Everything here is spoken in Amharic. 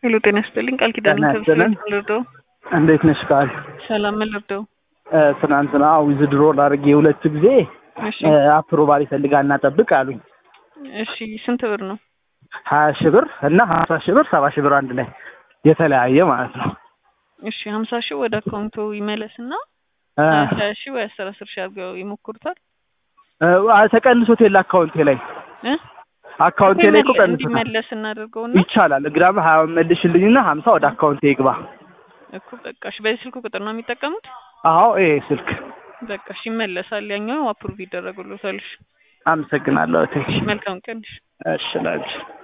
ሄሎ ጤና ይስጥልኝ ቃል ኪዳን ጤና ይስጥልኝ። ልርዳው? እንዴት ነሽ ቃል? ሰላም ምን ልርዳው? እ፣ ትናንትና ዊዝድሮ ላድርግ የሁለት ጊዜ እሺ እ፣ አፕሮቫል ይፈልጋል እና ጠብቅ አሉኝ። እሺ ስንት ብር ነው? ሀያ ሺህ ብር እና ሀምሳ ሺህ ብር ሰባ ሺህ ብር አንድ ላይ የተለያየ ማለት ነው። እሺ ሀምሳ ሺህ ወደ አካውንቱ ይመለስና እ፣ ሀያ ሺህ ወይ አስር አስር ሺህ አድርገው ይሞክሩታል እ፣ ተቀንሶት የለ አካውንቴ ላይ እ አካውንቴ ላይ እኮ ቀንሶታል። እንዲመለስ እናደርገውና ይቻላል። ግራም ሀያ መልሽልኝና ሀምሳ ወደ አካውንቴ ይግባ። እኮ በቃ እሺ በዚህ ስልክ ቁጥር ነው የሚጠቀሙት? አዎ ይሄ ስልክ በቃ እሺ ይመለሳል። ያኛው አፕሩቭ ይደረግልዎታል። እሺ አመሰግናለሁ። እቴ መልካም ቀን። እሺ እሺ ላንቺ